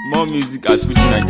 More music at Fuji Naija.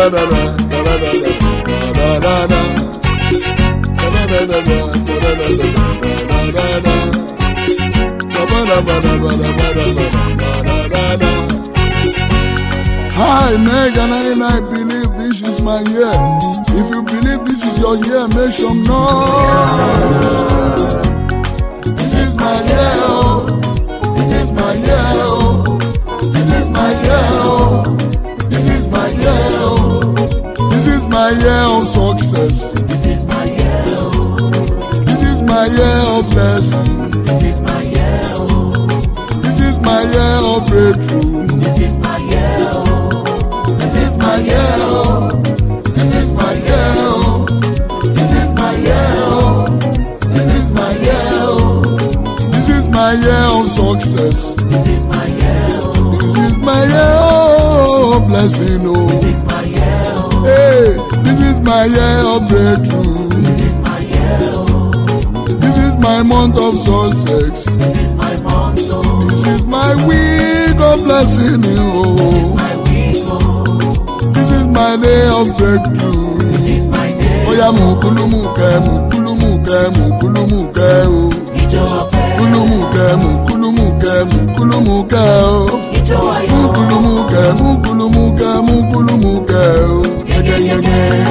Hi, Megan, and I believe this is my year. If you believe this is your year, make some noise. This is my year, oh. This is my year, oh. This is my year, oh. This is my year, oh. This is my year of success. This is my year, oh. This is my year of blessing. This is my year, oh. This is my year of breakthrough. This is my year, oh. This is my year, oh. This is my year, oh. This is my year, oh. This is my year, oh. This is my year of success. This is my year, oh. This is my year of blessing, This oh. is my year, oh. Hey, this is my year of breakthrough. This is my year, oh. This is my month of success. This is my month, oh. This is my week of blessing, oh. My week, oh. This is my day of breakthrough. This is my day. Oya mukulumuke, mukulumuke, mukulumuke, oh. Ijó ọpẹ́, Kulumuke, mukulumuke, mukulumuke, oh. ijó ayọ̀, Mukulumuke, mukulumuke, mukulumuke, oh. Yegeyege.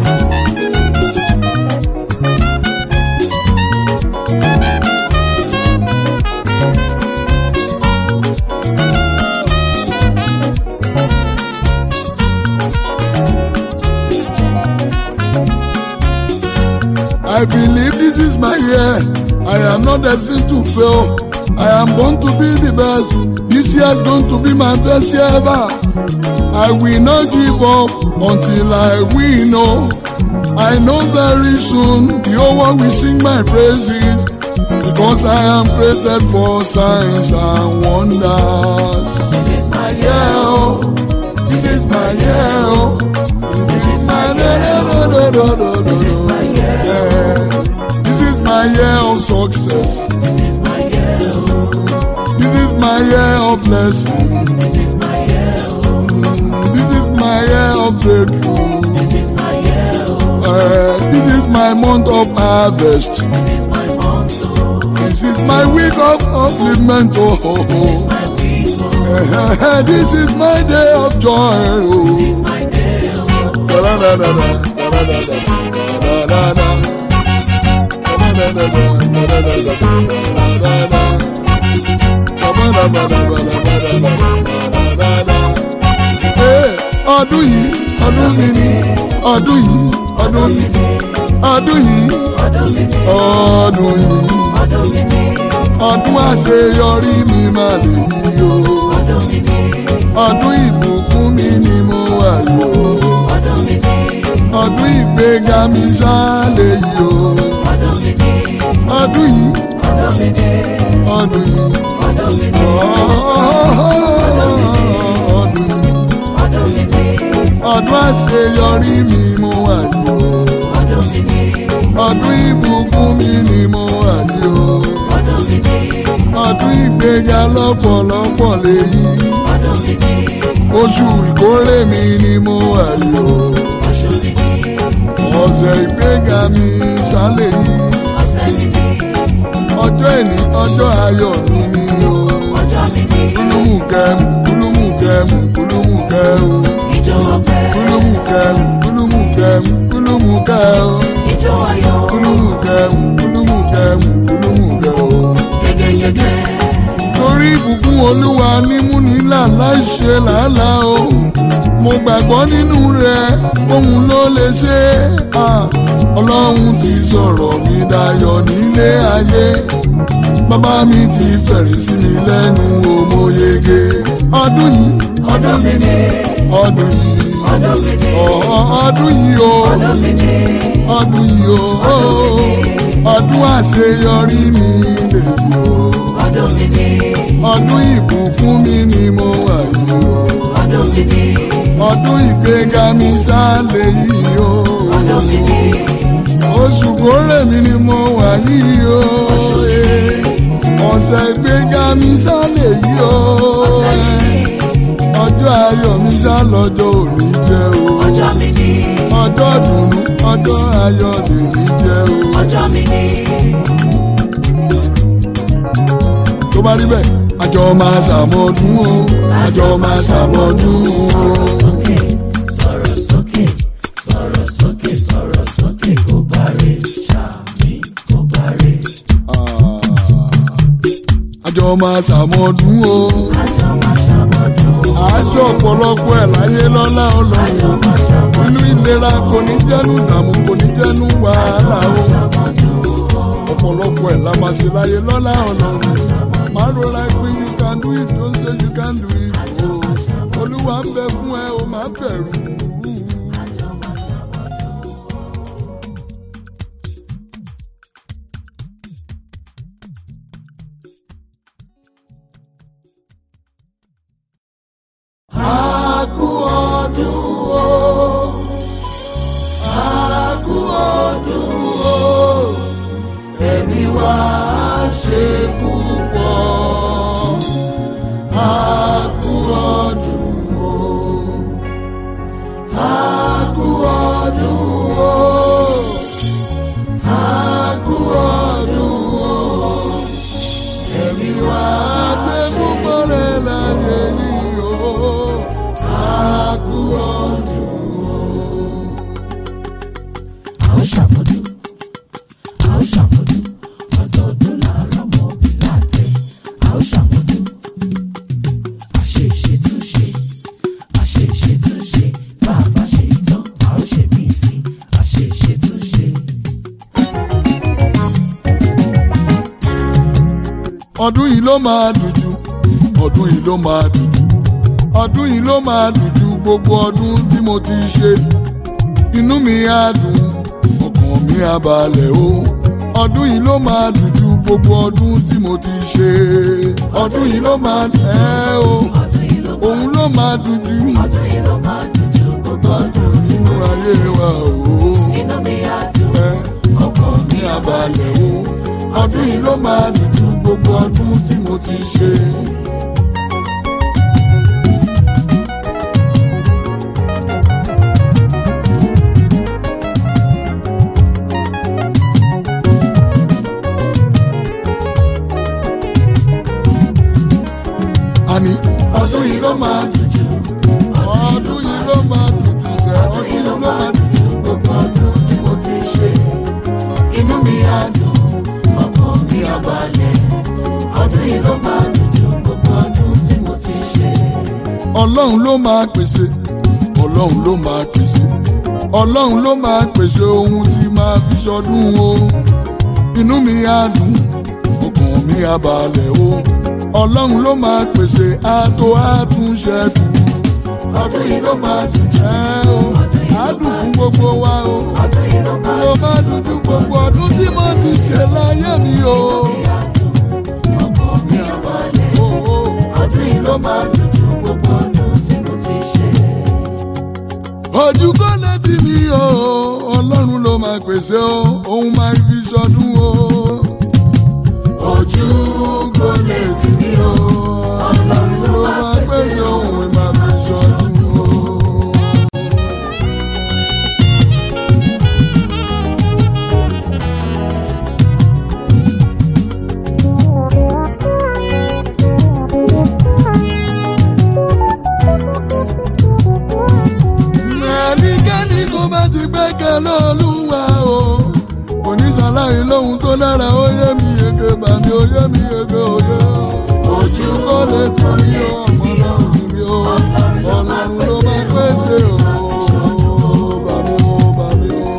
I believe this is my year. I am not destined to fail. I am born to be the best. This year is going to be my best year ever. I will not give up until I win. Oh, I know very soon the whole world will sing my praises because I am created for signs and wonders. This is my Yeah, year, oh, this is my year. Oh, this is my year. This is my year, Yeah. This is my year of success. This is my year, oh. This is my year of blessing. This is my year, oh. Mm, This is my year of breakthrough. This is my year, oh. Uh, this is my month of harvest. This is my month, oh. This is my week of upliftment. Oh, oh, oh. My week, oh. Uh, this is my day of joy. This Oh. is my day, oh. Da-da-da-da-da, da-da-da-da, da-da-da-da. Da-da-da-da-da, da-da-da-da, da-da-da-da. Shabba-dabba-dabba-dabba-dabba-dabba-da. Hey, ọdún yìí ọdún mi ni ọdún yìí ọdún mi ọdún yìí Ọdún mi ni, ọdún yìí ọdún mi ni, ọdún àṣeyọrí mi máa lè yí o ọdún mi ni, ọdún ìbùkún mi ni mo wà yìí o. ọdún mi ni, ọdún ìgbéga mi ṣá lè yí o ọdún mi ni, ọdún yìí ọdún mi ni, ọdún yìí ọdún mi ni, ọdún yìí ọdún mi ni, ọdún àṣeyọrí mi mo wà yìí o ọdún mi ni, ọdún ìbùkún mi ni mo wà yìí o ọdún mi ni, ọdún ìgbéga lọ́pọ̀lọpọ̀ lè yí ọdún mi ni, oṣù ìkórè mi ni mo wà yìí o oṣù mi ni, ọ̀sẹ̀ ìgbéga mi ṣá lè yí ọ̀sẹ̀ mi ni, ọjọ́ ìní ọjọ́ ayọ̀ mi ni o. ọjọ́ mi ni, kulumukẹmu kulumukẹmu kulumukẹmu ijó ọpẹ́, kulumukẹmu kulumukẹmu kulumukẹmu ijó ayọ̀, kulumukẹmu kulumukẹmu kulumukẹmu. yegeyege, torí ìbùkún olúwa nímúnilà láìṣe làálàá o mo gbàgbọ́ nínú rẹ̀ òun ló lè ṣe é Ah, ọlọ́run ti sọ̀rọ̀ mi dayọ̀ nílé ayé bàbá mi ti fẹ̀rẹ̀ sí mi lẹ́nu o mo yege ọdún yìí ọdún mi ni, ọdún yìí ọdún mi ni, ọ̀ ọdún yìí o ọdún mi ni, ọdún yìí o ọdún àṣeyọrí mi lè yí o ọdún mi ni, ọdún ìbùkún mi ni mo wà yìí o ọdún mi ni, ọdún ìgbéga mi ṣá lè yí o ọdún mi ni, oṣù kórè mi ni mo wà yìí o Oṣù mi ni. ọ̀sẹ̀ ìgbéga mi ṣá lè yí o ọ̀sẹ̀ mi ni, ọjọ́ ayọ̀ mi ṣá ṣá lọ́jọ́ òní jẹ́ o. ọjọ́ mi ni ọjọ́ dùnú ọjọ́ ayọ̀ lèní jẹ́ o. ọjọ́ mi ni tó bá rí bẹ́ẹ̀ àjọ máa ṣàmọ́dún o àjọ máa ṣàmọ́dún o. sókè sọ̀rọ̀ sókè sọ̀rọ̀ sókè sọ̀rọ̀ sókè kò bá rè ṣàmì kò bá rè Ah, àjọ máa ṣàmọ́dún o. àjọ máa ṣàmọ́dún àjọ ọ̀pọ̀lọpọ̀ ẹ̀ láyé lọ́lá ọlọ́run inú ìlera kò ní jẹ́nu ìdààmú kò ní jẹ́nu wàhálà o ọ̀pọ̀lọpọ̀ ẹ̀ la máa ṣe láyé lọ́lá ọlọ́run máa rọra pé you can do it don't say you can do it o olúwa ń bẹ fún ẹ o máa bẹ̀rù. A kú ọdún o. A kú ọdún o. Ẹ̀mí wa ṣe púpọ̀. A kú ọdún o. A kú ọdún o. A kú ọdún o. Ẹ̀mí wa ṣe púpọ̀ rẹ̀ láyé yìí o. A kú ọdún o. a ó ṣàmọ́dún a ó ṣàmọ́dún ọdọọdún làárọ̀ mọ́ òbí láàtẹ̀ a ó ṣàmọ́dún àṣeṣe tún ṣe àṣeṣe tún ṣe bá a bá ṣe tán a ó ṣe mí sí àṣeṣe tún ṣe. ọdún yìí ló máa dùn jù ọdún yìí ló máa dùn jù ọdún yìí ló máa dùn jù gbogbo ọdún tí mo ti ṣe inú mi á dùn ọkàn mi á balẹ̀ o ọdún yìí ló máa dùn jù gbogbo ọdún tí mo ti ṣe ọdún yìí ló máa dùn ẹ́ o ọdún yìí ló òun ló máa dùn jù ọdún yìí ló máa dùn ju gbogbo ọdún nínú ayé wa o inú mi á dùn ẹ́ ọkàn mi ní á abalẹ̀ o ọdún yìí ló máa dùn ju gbogbo ọdún tí mo ti ṣe. àní ọdún yìí ló máa dùn jù ọdún yìí ló máa dùn jù sẹ́ ọdún yìí ló máa dùn jù gbogbo ọdún tí mo ti ṣe. inú mi á dùn ọkàn mi á balẹ̀ ọdún yìí ló máa dùn ju gbogbo ọdún tí mo ti ṣe. ọlọ́run ló máa pèsè ọlọ́run ló máa pèsè ọlọ́run ló máa pèsè ohun tí máa fi ṣọdún o inú mi á dùn ọkàn mi á balẹ̀ o ọlọ́run ló máa pèsè àtò àtúnṣẹ́kù ọdún yìí ló máa dùn jẹ́ o á dùn fún gbogbo wa o ọdún yìí ló máa ló máa dùn ju gbogbo ọdún tí mo ti ṣe láyé mi o. dùn ọkàn mi á balẹ̀ o, o, ọdún yìí ló máa dùn ju gbogbo ọdún tí mo ti ṣe. ojú kò létí mi o ọlọ́run ló máa pèsè o òun máa fi ṣọdún o. ojú kò létí mi o ọlọ́run ló máa pèsè òun máa fi ṣọdún o. ẹnikẹ́ni kó bá ti gbẹ́kẹ̀ lọ́lúwa o oníṣàlàyé lóhun tó dára ó yé mi yege bàmí ó yé mi yege òye o ojú kò lè tún mi o ọmọ lọ́run mi o ọlọ́run ló máa pèsè o bàmí o bàmí o.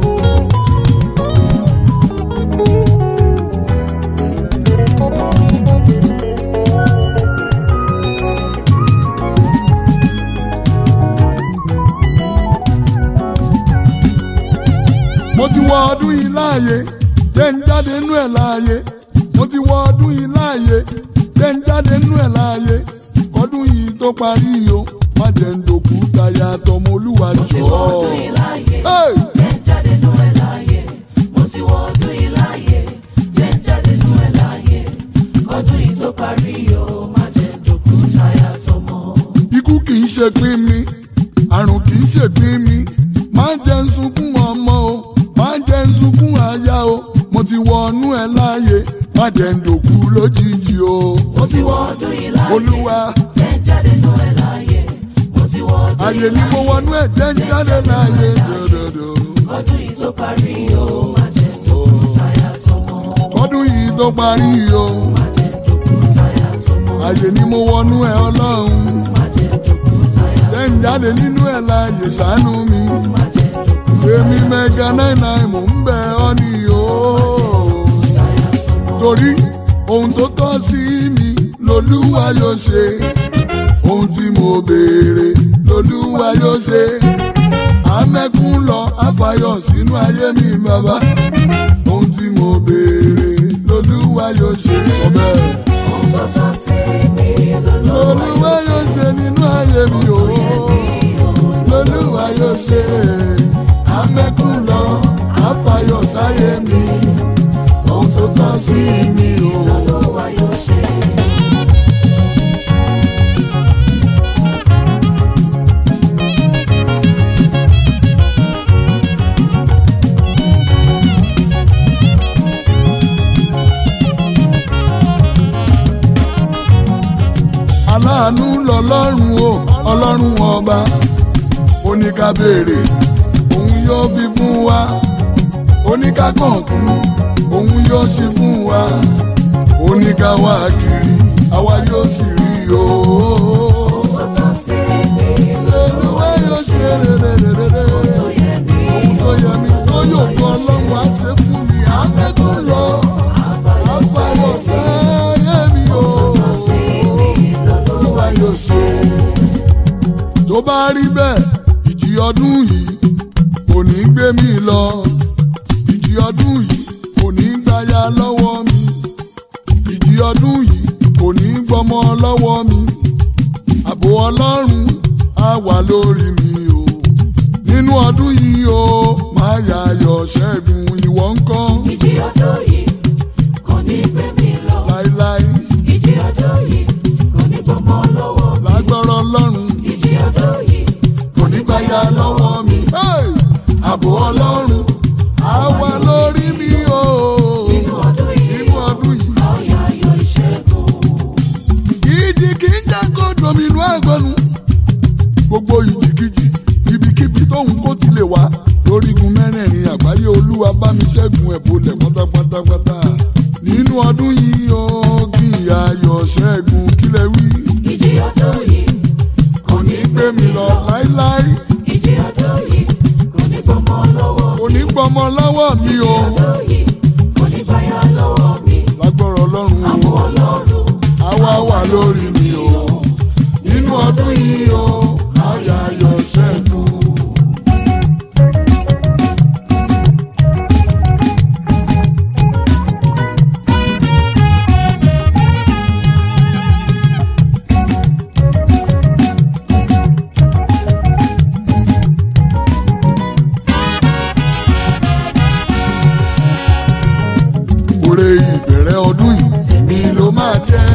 mo ti wọ ọdún yìí láàyè jẹ́ ń jáde nú ẹ̀ láàyè mo ti wọ ọdún yìí láàyè jẹ́ ń jáde nú ẹ̀ láàyè ọdún yìí tó parí o má jẹ́ ń dòkú táyà tọmọ olúwa jọ. wọ ọdún yìí láàyè Hey! jẹ́ ń jáde nú ẹ̀ láàyè mo ti wọ ọdún yìí láàyè jẹ́ ń jáde nú ẹ̀ láàyè kọdún yìí tó parí o má jẹ́ ń dòkú táyà tọmọ. ikú kì í ṣe pín mi àrùn kì í ṣe pín mi má jẹ́ ń sunkún ọmọ o má jẹ́ ń sunkún aya o mo ti wọnú ẹ láàyè má jẹ́ ń dòkú lójijì o. mo ti wọ ọdún yìí láàyè olúwa jẹ́ ń jáde nù ẹ̀ láàyè mo ti wọ ọdún àyè yìí ni mo wọnú ẹ jẹ́ ń jáde láàyè dòdòdò. ọdún yìí tó parí o má jẹ́ dòkú táyà tọmọ ọdún yìí tó parí o má jẹ́ dòkú táyà tọmọ àyè ni mo wọnú ẹ ọlọ́run má jẹ́ dòkú táyà jẹ́ ń jáde nínú ẹ láàyè ṣàánú mi. má jẹ́ dòkú èmi mẹ́ga náírà mò ń bẹ ọ́ ní o. táyà tọmọ torí ohun tó tọ́ sí mi lolúwa yóò ṣe ohun tí mo béèrè lolúwa yóò ṣe amẹ́kún lọ àfàyọ̀ sínú ayé mi bàbá ohun tí mo béèrè lolúwa yóò ṣe sọ bẹ́ẹ̀. ohun tó tọ́ sí mi lọ́lọ́wọ́ lolúwa yóò ṣe nínú ayé mi o lolúwa yóò ṣe amẹ́kún lọ àfàyọ̀ sáyé mi ohun tó tọ́ sí mi o. lọ́lọ́wọ́ yóò ṣe. aláàánú lọlọ́run o ọlọ́run ọba ó ní ká béèrè òun yóò fi fún wa ó ní ká kọ̀ọ̀kún òun yóò ṣe fún wa ó ní ká wá kiri àwa yóò sì rí o. ohun tó tọ́ sí mi olúwa yóò ṣe rere tó yẹ mí ohun tó yẹ mi tó yóò kọ́ ọlọ́run á ṣe fún mi àmẹ́kùn lọ àfàyọ̀ sáyé mi o. sí mi lọ́lọ́wọ́ olúwa yóò ṣe. tó bá rí bẹ́ẹ̀ ìjì ọdún yìí kò ní gbé mi lọ ìjì ọdún yìí kò ní gbáyà lọ́wọ́ mi ìjì ọdún yìí kò ní gbọ́mọ lọ́wọ́ mi ààbò ọlọ́run á wà lórí mi o nínú ọdún yìí o máa yàyọ̀ ṣẹ́gun ìwọ ńkọ́ ìjì ọdún yìí kò ní gbé mi lọ láíláí ìjì ọdún yìí kò ní gbọmọ lọ́wọ́ mi lágbọ́rọ̀ ọlọ́run. ìjì ọdún yìí kò ní gbáyà lọ́wọ́ mi. Hey! ààbò ọlọ́run á wà lórí mi o. nínú ọdún yìí nínú ọdún yìí. ọ̀yà ayọ̀ ìṣẹ́gun ìdí kì í jẹ́ kó dominú àgbọ̀nù. gbogbo ìjìkìjì ibikíbi tóun kó ti lè wá. lórígun mẹ́rẹ̀ẹ̀rin àgbáyé olúwa bá mi ṣẹ́gun ẹ̀ bolẹ̀ pátápátápátá. nínú ọdún yìí o kí ayọ̀ ṣẹ́gun kílẹ̀ wí. ìjì ọdún yìí kò ní gbé mi lọ láíláí. ìjì ọdún yìí kò ní gbọmọ lọ́wọ́ kò ní gbọmọ lọ́wọ́ mi o. ọdún yìí kò ní gbáyà lọ́wọ́ mi lágbọ́rọ̀ ọlọ́run o. àbọ̀ ọlọ́run àwa wà lórí mi o nínú ọdún yìí o àyà ayọ̀ ṣẹ́gun. Oore ìbẹ̀rẹ̀ ọdún yìí tèmi ló máa jẹ́.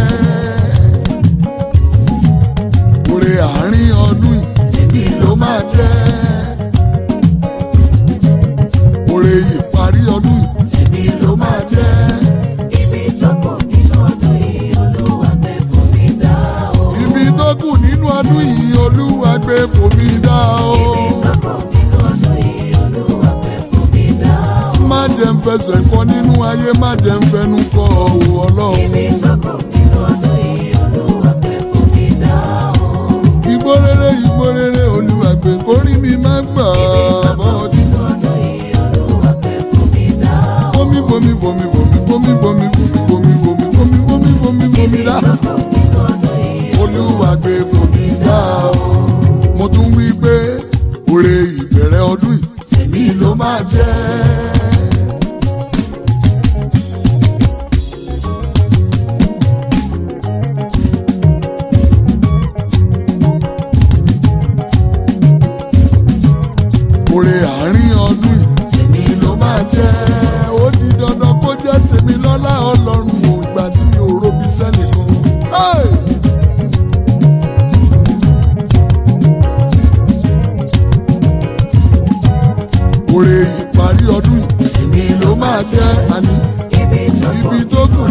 Oore àárín ọdún yìí tèmi ló máa jẹ́. Oore ìparí ọdún yìí tèmi ló máa jẹ́. ibi tó kù nínú ọdún yìí olúwa gbé fún mi dá o. Ibi tó kù nínú ọdún yìí Olúwa gbé fòmí dá o. Má jẹ́ ń fẹsẹ̀ kọ́ nínú ayé, má jẹ́ ń fẹnu kọ́ ọ̀wọ́ ọlọ́run. Igbó rere igbó rere Olúwa gbé kórí mi má gbà bọ́ọ̀dì. Bomi bomi bomi bomi bomi bomi bomi bomi bomi bomi bomi bomi bomi dá. Olúwa gbé fòmí dá o. Mo tún wí pé oore ìbẹ̀rẹ̀ ọdún yìí tèmi ló máa jẹ́. Oore àárín ọdún yìí tèmi ló máa jẹ́. Ó di dandan kó jẹ́ tèmi lọ́lá ọlọ́run o ìgbà tí mi ò robi sẹ́nìkan. Hey!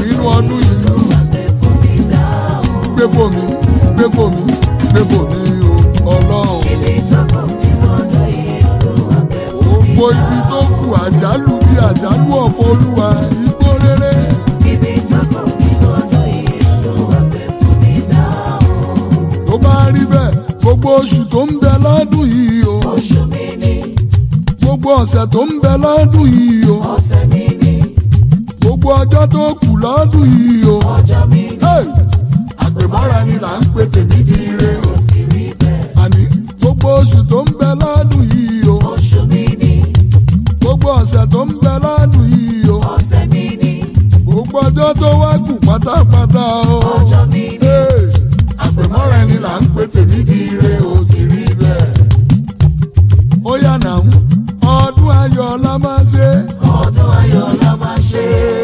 nínú ọdún yìí gbé fòmí gbé fòmí gbé fòmí o ọlọ́run. gbogbo ibi tó kù àjálù bí àjálù ọ̀fọ̀ olúwa igbó rere. tó bá rí bẹ́ẹ̀ gbogbo oṣù tó ń bẹ lọ́dún yìí o gbogbo ọ̀sẹ̀ tó ń bẹ lọ́dún yìí o gbogbo ọjọ́ tó kù lọ́dún yìí o. Hey! àpèmọ́ra ni là ń pè tèmi di ire o. àní gbogbo oṣù tó ń bẹ lọ́dún yìí o. gbogbo ọ̀sẹ̀ tó ń bẹ lọ́dún yìí o. gbogbo ọjọ́ tó wá kù pátápátá o. Hey! àpèmọ́ra ni là ń pè tèmi di ire o sì rí bẹ́ẹ̀. ó yà nà ń ọdún ayọ̀ la máa ṣe. Ọdún ayọ̀ la máa ṣe.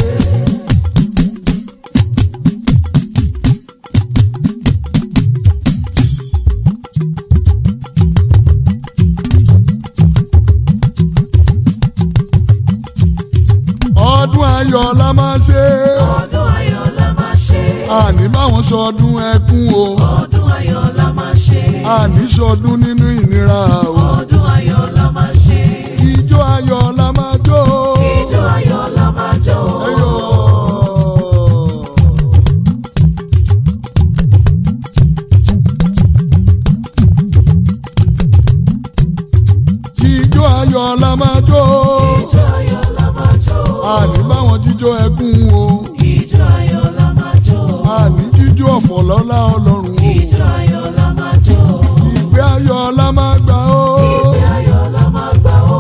ọdún ayọ̀ la máa ṣe. Ọdún ayọ̀ la máa ṣe. àní báwọn ṣọdún ẹkún o. Ọdún ayọ̀ la máa ṣe. àní ṣọdún nínú ìnira o. Ọdún ayọ̀ la máa ṣe. ijó ayọ̀ la máa jó. Ijó ayọ̀ la máa jó. Ẹyọ. ijó ayọ̀ la máa jó. Ijó ayọ̀ la máa jó. àní báwọn jíjó ẹkún o. Ijó ayọ̀ la máa jó. àní jíjó ọ̀fọ̀ lọ́lá ọlọ́run o. Ijó ayọ̀ la máa jó. ìgbé ayọ̀ la máa gbà o. Ìgbé ayọ̀ la máa gbà ó.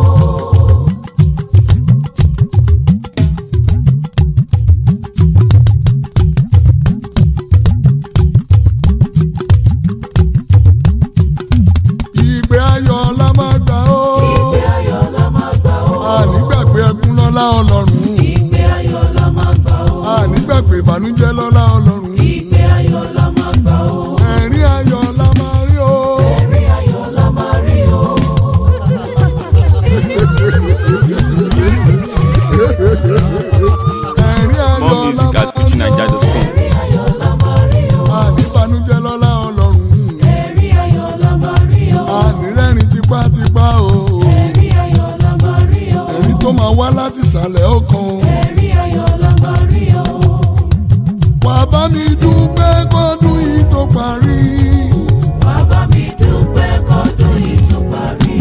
ìgbé ayọ̀ la máa gbà o. Ìgbé ayọ̀ la máa gbà ó. àní gbàgbé ẹkún lọ́lá ọlọ́run. Ìgbé ayọ̀ la máa gbà ó. àní gbàgbé ìbànújẹ́ lọ́lá ọlọ́run. Ìgbé ayọ̀ la máa gbà ó. ẹ̀rín ayọ̀ la máa rí o. Ẹ̀rí ayọ̀ la máa rí o. ẹ̀rín ayọ̀ More la music at máa rí o. FujiNiger.com. Ẹ̀rí ayọ̀ la máa rí o. àní ìbànújẹ́ lọ́lá ọlọ́run. Ẹ̀rí ayọ̀ la máa rí o. àní rẹ́rìn tipátipá o. Ẹ̀rí ayọ̀ la máa rí o. ẹ̀rín tó máa wá láti ìsàlẹ̀ ọkàn. Ẹ̀rí ayọ̀ la máa rí o. wà bá mi dúpẹ́ kọ́dún yìí tó parí. Wá bá mi dúpẹ́ kọ́dún yìí tó parí.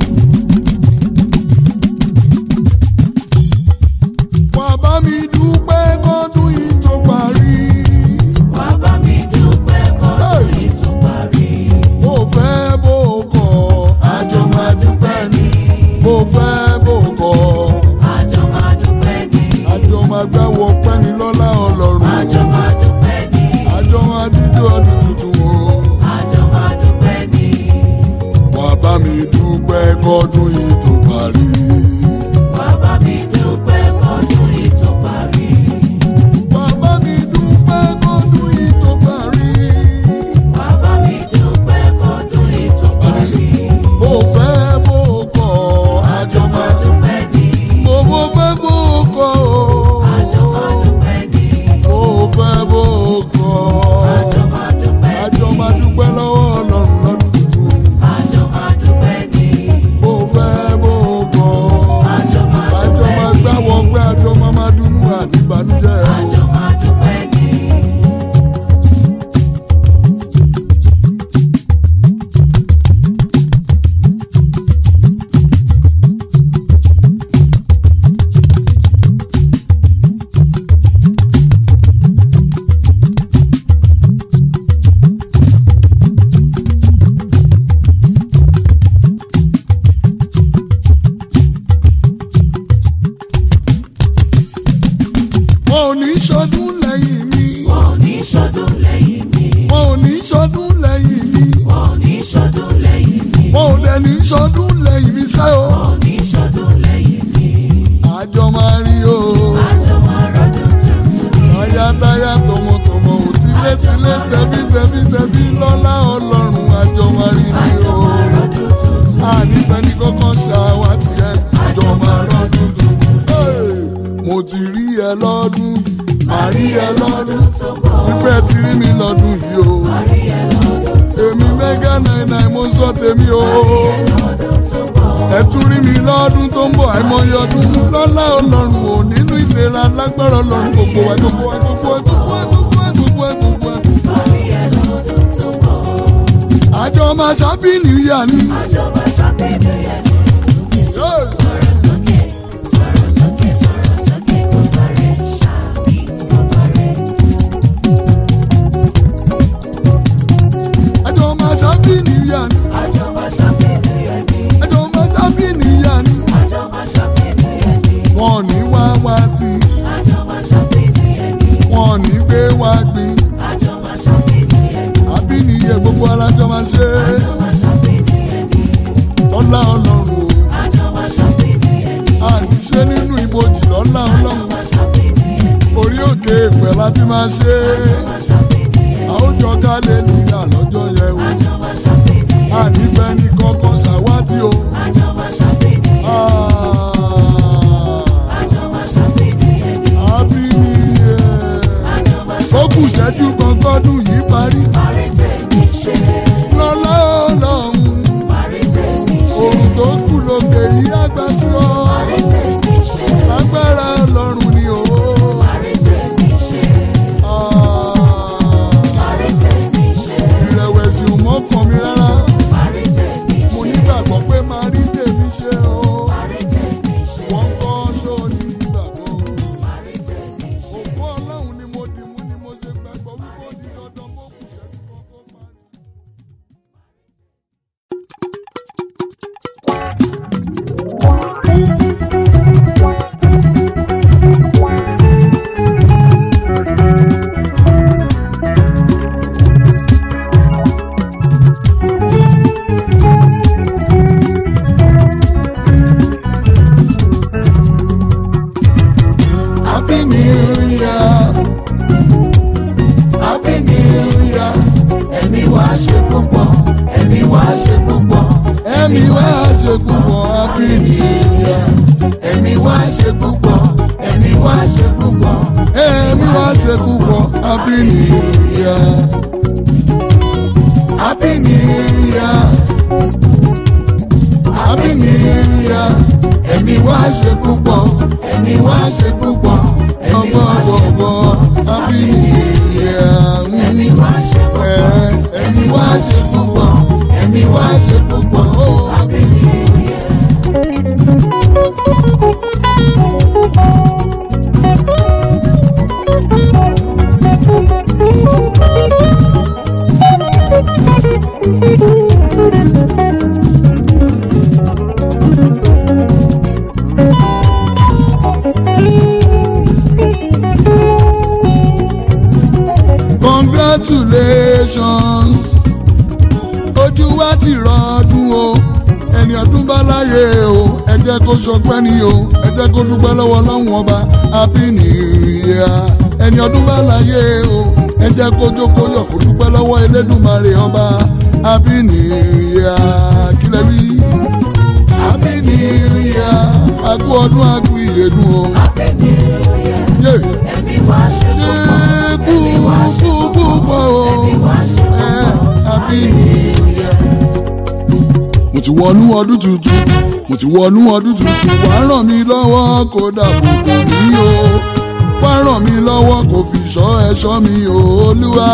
wà bá mi dúpẹ́ kọ́dún yìí tó parí. Wá bá mi dúpẹ́ kọ́dún yìí tó parí. bó fẹ́ bó kọ̀ àjọ máa dúpẹ́ ni. bó fẹ́ bó kọ̀ Àjọ máa dúpẹ́ ni. àjọ máa gbẹ́wọ̀ pẹ́ni lọ́lá ọlọ́run. Àjọ máa dúpẹ́ ni. àjọ máa jíjó ọdún tuntun o. Àjọ máa dúpẹ́ ni. wà bá mi dúpẹ́ kọ́dún yìí tó parí. Wá bá mi dúpẹ́ kọ́dún yìí tó parí. wà bá mi dúpẹ́ kọ́dún yìí tó parí. Wá bá mi dúpẹ́ kọ́dún yìí tó parí. bó fẹ́ bó kọ̀ àjọ Àjọ máa máa dúpẹ́ ni. bó bó fẹ́ bó kọ̀ o. Àjọ máa dúpẹ́ ni. bó fẹ́ bó kọ̀ Àjọ máa dúpẹ́ ni. àjọ máa dúpẹ́ lọ́wọ́ ọlọ́run lọ́dún tuntun. Àjọ máa dúpẹ́ ni. bó fẹ́ bó kọ̀ Àjọ máa àjọ dúpẹ́ máa ni. gbáwọ́ pé àjọ máa máa dúnú àníbànújẹ́ o. Àjọ máa dúpẹ́ ni. wọn ò ní ṣọdún lẹ́yìn mi. Wọ́n ò ní ṣọdún lẹ́yìn mi. wọn ò ní ṣọdún lẹ́yìn mi. Wọ́n ò ní ṣọdún lẹ́yìn mi. wọn ò dẹ̀ ní ṣọdún lẹ́yìn mi sẹ́ o. Wọ́n ò ní ṣọdún lẹ́yìn mi. àjọ máa rí o. Àjọ máa rọ́dún tuntun ni. táyátáyá tọmọtọmọ ò tilétilé tẹbítẹbí tẹbí lọ́lá ọlọ́run àjọ máa rí ni Àjọ o. máa rọ́dún tuntun. ànífẹ́ ní kọ́kọ́ ṣàwátì ẹ̀ àjọ máa rọ́dún tuntun. Hey! mo ti rí ẹ lọ́dún yìí. Màá rí rí ẹ lọ́dún ìpẹ́ ti rí mi lọ́dún yìí o èmi mẹ́gà náírà mo sọ tèmi o ẹ tún rí mi lọ́dún tó ń bọ̀ àìmọye ọdún lọ́lá ọlọ́run ò nínú ìlera lágbára ọlọ́run gbogbo wa gbogbo wa gbogbo wa gbogbo wa gbogbo wa gbogbo wa gbogbo wa. àjọ máa ṣàbí nìyà ni. Yes. àjọ máa ṣàbí nìyà ni. àjọ máa ṣàbí nìyà ni. wọn ò ní wá wá tí wọn ò ní gbé wá gbin. àbí nìyẹ gbogbo alájọ máa ṣe é. lọ́lá ọlọ́run o. àṣìṣe nínú ibojì lọ́lá ọlọ́run. orí òkè ìpẹ́ láti máa ṣe é. àwùjọ kálẹ̀lúyà lọ́jọ́ yẹn o. ànífẹ́ ní kọ́kọ́ ṣàwátì o. àbí nìyẹ. ó kù ṣẹ́jú kan kọ́dún yìí parí. lọ́lá ọlọ́run. òrùn tó kù lókè yìí àgbàṣọ. lágbára ọlọ́run ni o. ìrẹ̀wẹ̀sì ò mọ́kàn mi rárá. mo nígbàgbọ́ pé máa rí tèmi ṣe o. wọ́n kọ́ ṣó ní ìgbàgbọ́. òkú ọlọ́run ni mo dì mú ni mo ṣe gbàgbọ́ wípé ó di dandan bó kù ṣẹ́jú kan kó parí. Happy New Year. Happy New Year. Ẹ̀mí wá ṣe púpọ̀, ẹ̀mí wá ṣe púpọ̀, Ẹ̀mí wá ṣe púpọ̀ Happy New Year. ẹ̀mí wá ṣe púpọ̀, ẹ̀mí wá ṣe púpọ̀. Ẹ̀mí wá ṣe púpọ̀ Happy New Year. Happy New Year. Happy New Year. Ẹ̀mí wá ṣe púpọ̀, ẹ̀mí wá ṣe púpọ̀, ẹ̀mí wá ṣe Ọgbọ́gbọ́gbọ́ púpọ̀. Happy New Year. Ẹ̀mí wá ṣe púpọ̀, Ẹ̀, ẹ̀mí wá ṣe púpọ̀, ẹ̀mí wá ṣe púpọ̀. Happy New Year. congratulations ojú wa ti rọdún o ẹni ọdún bá láyé o ẹ jẹ́ kó ṣọpẹ́ ni o ẹ jẹ́ kó dúpẹ́ lọ́wọ́ Ọlọ́run ọba happy new year ẹni ọdún bá láyé o ẹ jẹ́ kó jókòó yọ̀ kó dúpẹ́ lọ́wọ́ Elédùmarè ọba happy new year kílẹ̀ wí happy new year àkú ọdún àkú ìyèdùn o. Happy New Year. Yeah Ẹ̀mí wá ṣe ṣe púpọ̀, kú kú pọ̀ o. ẹ̀mí wá ṣe Ẹ púpọ̀. Happy New Year. mo ti wọnú ọdún tuntun mo ti wọnú ọdún tuntun wá ràn mí lọ́wọ́ kó dàbò bò mí o wá ràn mí lọ́wọ́ kó fi ṣọ́ ẹ̀ṣọ́ mi o olúwa.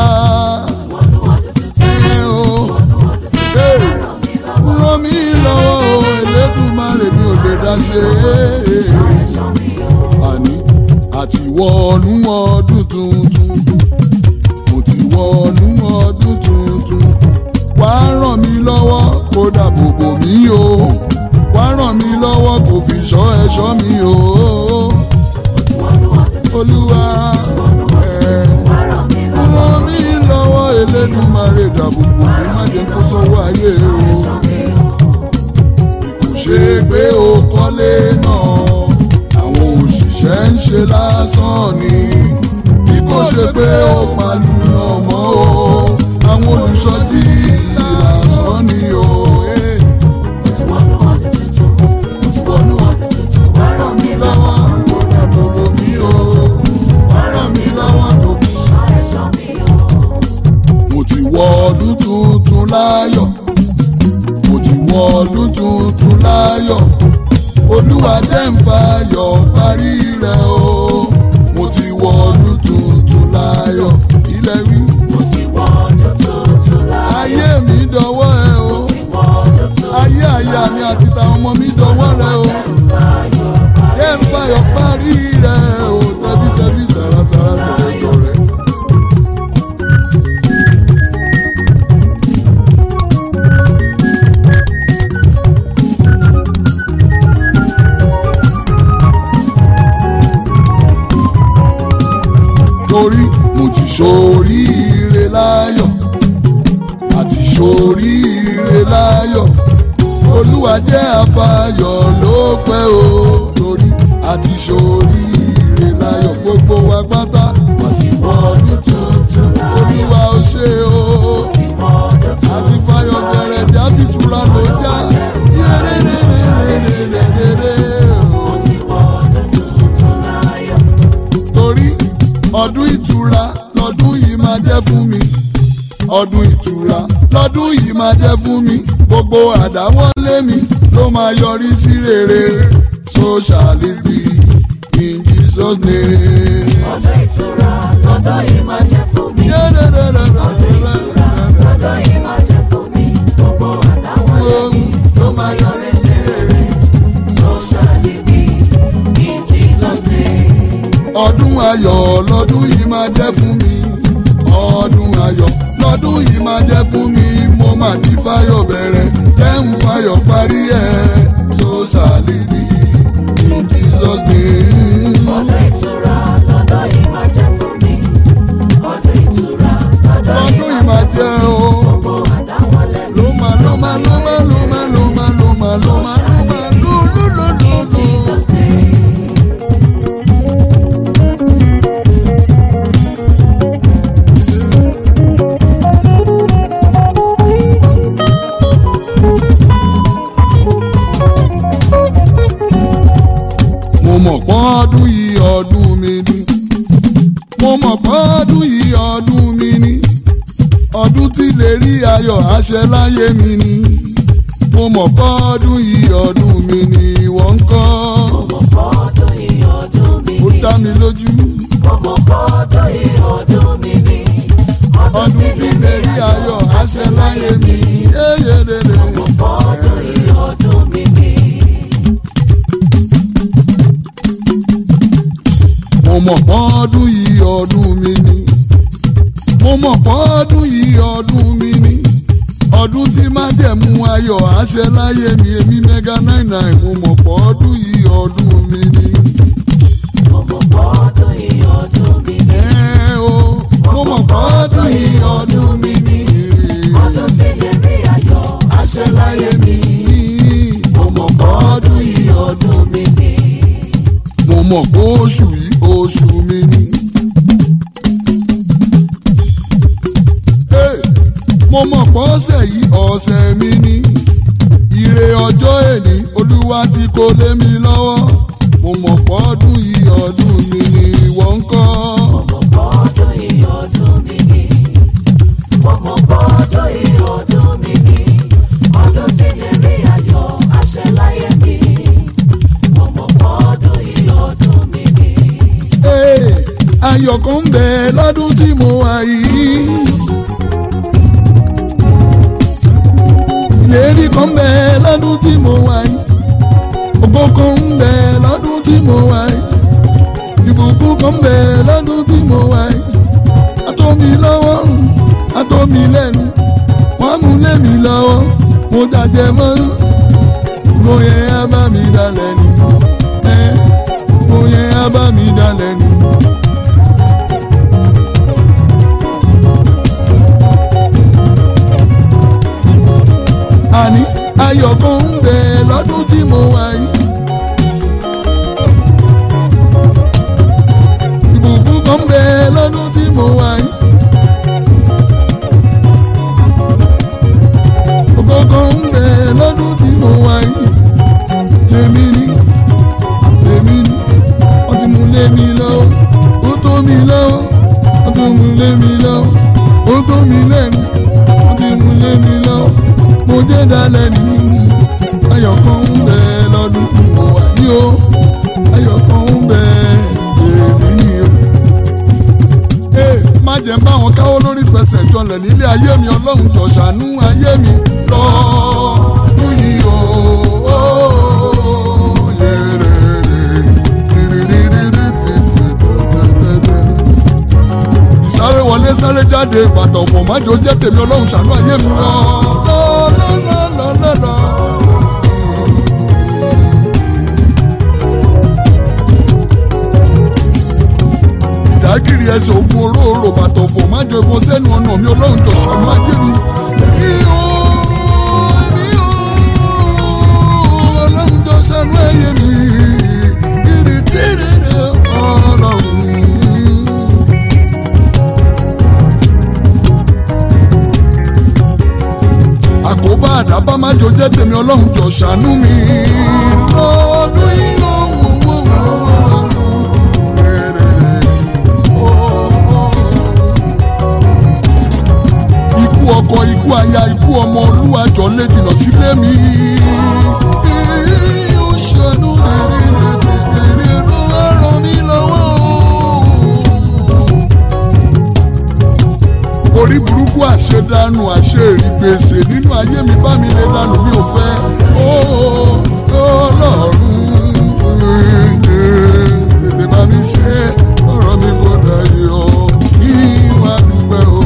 Ẹ o. Ẹ. ràn mí lọ́wọ́ o Elédùmarè mi ò lè dá ṣe é àní àti wọnú ọdún tuntun mo ti wọnú ọdún tuntun wá ràn mí lọ́wọ́ kó dàbò bò mí o wá ràn mí lọ́wọ́ kó fi ṣọ́ ẹ̀ṣọ́ mi o olúwa ẹ̀ ràn mí lọ́wọ́ Elédùmarè dàbò bò mí má jẹ́ kó sọ́wọ́ ayé o kò ṣe pé o kọ́lé náà àwọn òṣìṣẹ́ ń ṣe lásán ni bí kò ṣe pé o pàlù náà mọ́ o àwọn olùṣọ́jí lásán ni o. eh. Wọnú ọdún wá ràn mí lọ́wọ́ kó dàbò bò mí o wá ràn mí lọ́wọ́ láyọ̀ olúwa jẹ́ ń fayọ̀ parí rẹ̀ o mo ti wọ ọdún tuntun láyọ̀ ilẹ̀ wí. mo ti wọ ọdún tuntun láyọ̀. ayé mi dọwọ́ ẹ o mo ti wọ ọdún tuntun ayé àyà mi àti tàwọn ọmọ mi dọwọ́ rẹ o láyọ̀. jẹ́ ń fayọ̀ parí rẹ̀ o tẹbítẹbí tàràtàrà tọ̀rẹ́tọ̀rẹ́. torí mo ti ṣoríire láyọ̀ àti ṣoríire láyọ̀ olúwa jẹ́ àfàyọ̀ ló pẹ́ o torí àti ṣoríire láyọ̀ gbogbo wa pátá mo ti wọ ọdún tuntun láyọ̀. olúwa ó ṣe o mo ti wọ ọdún tuntun àti fàyọ̀ bẹ̀rẹ̀ jáde tura ló já yéréréréréréréré o. mo ti wọ ọdún tuntun láyọ̀. torí ọdún ìtura lọ́dún yìí máa jẹ́ fún mi ọdún ìtura lọ́dún yìí máa jẹ́ fún mi gbogbo àdáwọ́lé mi ló máa yọrí sí rere so shall it be in Jesus name. ọdún ìtura lọ́dún yìí máa jẹ́ fún mi. Yẹ́rẹ́rẹ́rẹ́rẹ́rẹ́rẹ́. lọ́dún yìí máa jẹ́ fún mi. gbogbo àdáwọlé mi ló máa yọrí sí rere. so shall it be in Jesus name. ọdún ayọ̀ lọ́dún yìí máa jẹ́ fún mi ọdún ayọ̀ lọ́dún yìí máa jẹ́ fún mi mo máa ti fáyọ̀ bẹ̀rẹ̀ jẹ́ ń fáyọ̀ parí ẹ̀ so shall it be in Jesus name. ọdún ìtura lọ́dún yìí máa jẹ́ fún mi. ọdún ìtura lọ́dún lọ́dún yìí yìí máa jẹ́ o gbogbo àdáwọlé mi ló máa ló máa ló máa ló máa ló máa ló máa ló máa ló máa ló ló ló ló ló. Jesus name. mo mọ̀ pọ́ ọdún yìí ọdún mi ni mo mọ̀ pọ́ ọdún yìí ọdún mi ni ọdún tí lè rí ayọ̀ àṣẹ láyé mi ni mo mọ̀ pọ́ ọdún yìí ọdún mi ni ìwọ ń kọ́ Ọmọ kọ́dún yìí ọdún mi ó ni. dá mi lójú Ọmọ kọ́dún yìí ọdún mi ni. ọdún tí lè rí ayọ̀ àṣẹ láyé mi yéyédèdè. Ọmọ kọ́dún yìí ọdún mi ni. mo mọ̀ pọ́ ọdún yìí ọdún mi ni mo mọ̀ pọ́ ọdún yìí ọdún mi ni ọdún tí má jẹ̀mú ayọ̀ àṣẹ láyé mi èmi mega nine nine mo mọ̀ pọ́ ọdún yìí ọdún mi ni. Ọmọ kọ́dún yìí ọdún mi ni. ẹ o mo mọ̀ pọ́ ọdún yìí ọdún mi ni. Ọdún tí lè rí ayọ̀ àṣẹ láyé mi mo mọ̀ pọ́ ọdún yìí ọdún mi mi ni. mo mọ̀ pé oṣù yìí oṣù mi ni. Hey, mo mọ̀ pé ọ̀sẹ̀ yìí ọ̀sẹ̀ mi ni. Ire ọjọ́ èní olúwa ti kó lé mi lọ́wọ́. Mo mọ̀ pé ọdún yìí ọdún mi ni ìwọ ń kọ́. Ọmọ kọ́dún yìí ọdún mi ni. Ọmọ kọ́dún yìí ọdún mi ni. Ọdún tí lè rí ayọ̀ àṣẹ láyé mi. Ọmọ kọ́dún yìí ọdún mi ni. Hey, ayọ̀ kan ń bẹ lọ́dún tí mo wà yìí. ìlérí kan ń bẹ lọ́dún tí mo wà yìí. ògo kan ń bẹ lọ́dún tí mo wà yìí. ìbùkún kan ń bẹ lọ́dún tí mo wà yìí. àtọ́mi lọ́wọ́ àtọ́mi lẹ́nu wọ́n á mú lé mi lọ́wọ́ mo dàjẹ́ mọ́ mo yẹ á bá mi dalẹ̀ ni ẹ́ mo yẹ á bá mi dalẹ̀ ni. àní ayọ̀ kan ń bẹ lọ́dún tí mo wà yìí. ìbùkún kan ń bẹ lọ́dún tí mo wà yìí. ògo kan ń bẹ lọ́dún tí mo wà yìí. tèmi ni tèmi ni wọ́n ti mú lé mi lọ́wọ́ ó tó mi lọ́wọ́ wọ́n ti mú lé mi lọ́wọ́ ó tó mi lẹ́nu wọ́n ti mú lé mi lọ́wọ́ mo dé dalẹ̀ ní ayọ̀ kan ń bẹ mi o ayọ̀ kan ń bẹ èmi ni o. Ee, má jẹ́ bá wọn káwọ́ lórí fẹsẹ̀ jọlẹ̀ nílé ayé mi ọlọ́run jọ̀ ṣàánú ayé mi lọ́ọ́dún yìí o. ìsáré wọlé sáré jáde bàtà ọ̀pọ̀ májò jẹ́ tèmi ọlọ́run ṣàánú ayé mi lọ. lọ́lọ́lọ́lọ́lọ́. ìdágìrì ẹsẹ̀ ogun olóòrò bàtà ọ̀pọ̀ májò epo sẹ́nu ọ̀nà mi ọlọ́run jọ ṣàánú ayé mi. Ihò, ihò, ọlọ́run jọ ṣàánú ayé mi. Ìrètí rere ọlọ́run. àkóbá àdábá má jò jẹ́ tèmi ọlọ́run jọ ṣàánú mi. lọ́dún yìí ó wò wò wò wò rẹ̀rẹ̀rẹ̀ ó ó. ikú ọkọ ikú aya ikú ọmọ olúwa jọ lè jìnnà sílé mi. ó ṣàánú rẹ̀rẹ̀rẹ̀ ló wá ràn mí lọ́wọ́ orí burúkú àṣedànù àṣeèrì gbèsè nínú ayé mi bá mi lè dànù mi ò fẹ́ ó ọlọ́run tètè bá mi ṣe ọ̀rọ̀ mi kò dayọ̀ ìwà dúpẹ́ o.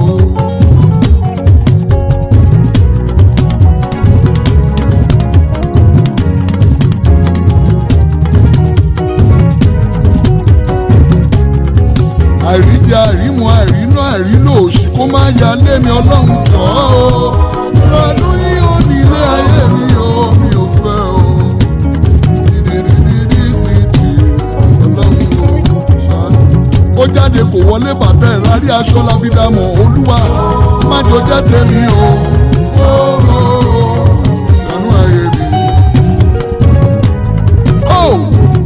àìríjẹ àìrímu àìrínú àìrílò òṣì kó má ya lé mi ọlọ́run jọ ọ́ lọ́dún yìí ó ní ilé ayé mi o mi ò fẹ́ o dídídídídídí ọlọ́run ò ṣàánú. ó jáde kò wọlé bàtà ẹ̀ rárí aṣọ la fi dámọ̀ olúwa má jọ jẹ́ tèmi o ó ó ó ṣàánú ayé mi. Oh!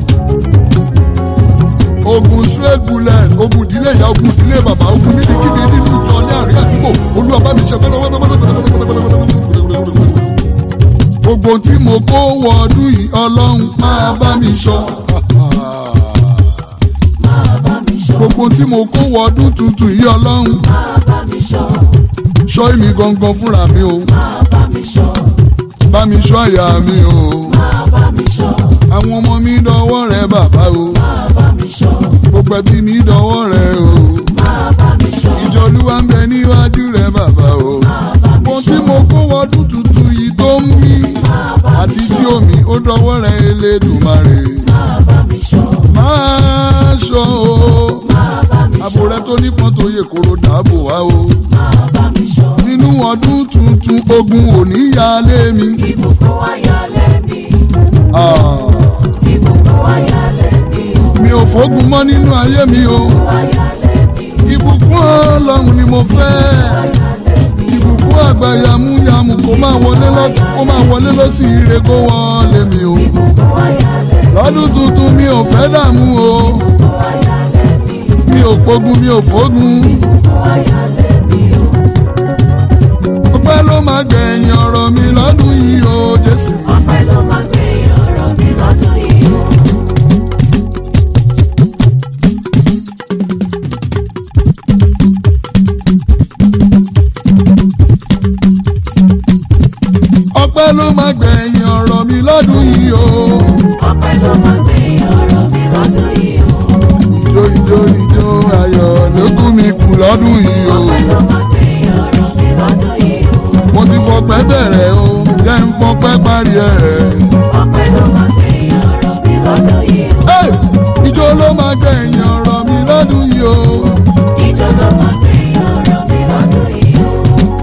ogun straight bullet ogun ìdílé ìyá ogun ìdílé bàbá ogun níbikíbi nínú ìjọ ní àárín àdúgbò olúwa bá mi ṣe gbogbo tí mo kó wọ ọdún yìí ọlọ́run máa bá mi sọ. máa bá mi ṣọ́ gbogbo tí mo kó wọ ọdún tuntun yìí ọlọ́run máa bá mi ṣọ́ ṣọ́ èmi gangan fúnra mi o máa bá mi ṣọ́ bá mi ṣọ́ àyà mi o máa bá mi ṣọ́ àwọn ọmọ mi dọwọ́ rẹ bàbá o máa bá mi ṣọ́ gbogbo ẹbí mi dọwọ́ rẹ o máa bá mi ṣọ́ ìjọ olúwa ń bẹ níwájú rẹ bàbá o. máa bá mi ohun tí mo kó wọdún tuntun yìí tó ń mí àti tí omi ó dọwọ́ rẹ elédùnmarè máa bá mi ṣọ́ máa ṣọ́ o máa bá mi àbò rẹ tó nípọn tó yẹ kóró dáàbò wá o máa bá mi ṣọ́ nínú ọdún tuntun ogun òní ya lé mi ìbùkún wáyà lẹ́mí Ah, ìbùkún wáyà lẹ́mí o mi ò fógun mọ́ nínú ayé mi o wáyà lẹ́mí ìbùkún ọlọ́run ni mo fẹ́ wáyà lẹ́mí ìbùkún àgbà yamuyamu kó máa wọlé lọ́tún kó máa wọlé lọ́sì ire kó wọlé mi o ìbùkún wáyà lẹ́mí lọ́dún tuntun mi ò fẹ́ dààmú o. wáyà lẹ́mí mi ò pogun mi ò fógun wáyà lẹ́mí o ọpẹ́ ló máa gbẹ̀yìn ọ̀rọ̀ mi lọ́dún yìí o jésù. ọpẹ́ ló máa gbé ọ̀rọ̀ mi lọ́dún yìí o. ọpẹ́ ló máa gbẹ̀yìn ọ̀rọ̀ mi lọ́dún yìí o. ọpẹ́ ló máa gbé ọ̀rọ̀ mi lọ́dún yìí o. ìjó ìjó ìjó ayọ̀ ló kú mi kù lọ́dún yìí o. ọpẹ́ ló máa gbé ọ̀rọ̀ mi lọ́dún yìí o. mo ti fọpẹ́ bẹ̀rẹ̀ o jẹ́ ń fọpẹ́ parí ẹ̀. ọpẹ́ ló máa gbé ọ̀rọ̀ mi lọ́dún yìí o. Hey! ìjó ló máa gbẹ̀yìn ọ̀rọ̀ mi lọ́dún yìí o. ìjọ ló máa gbé ọ̀rọ̀ mi lọ́dún yìí o.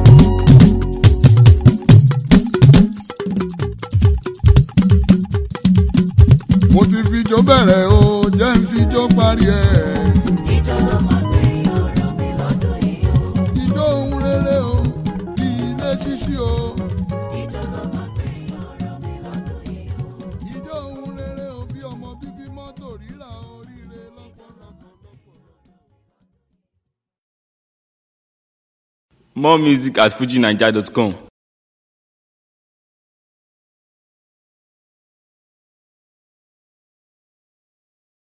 mo ti fijó bẹ̀rẹ̀ o jẹ́ ń fijó parí ẹ̀. ìjọ ló máa gbé ọ̀rọ̀ mi lọ́dún yìí o. ìjó ohun rere o ilé ṣíṣí o. ìjọ ló máa gbé ọ̀rọ̀ mi lọ́dún yìí o. ìjọ ohun rere o bí ọmọ bíbí mọ́tò rírà oríire lọ́pọ̀lọpọ̀. More music at fujinaija.com.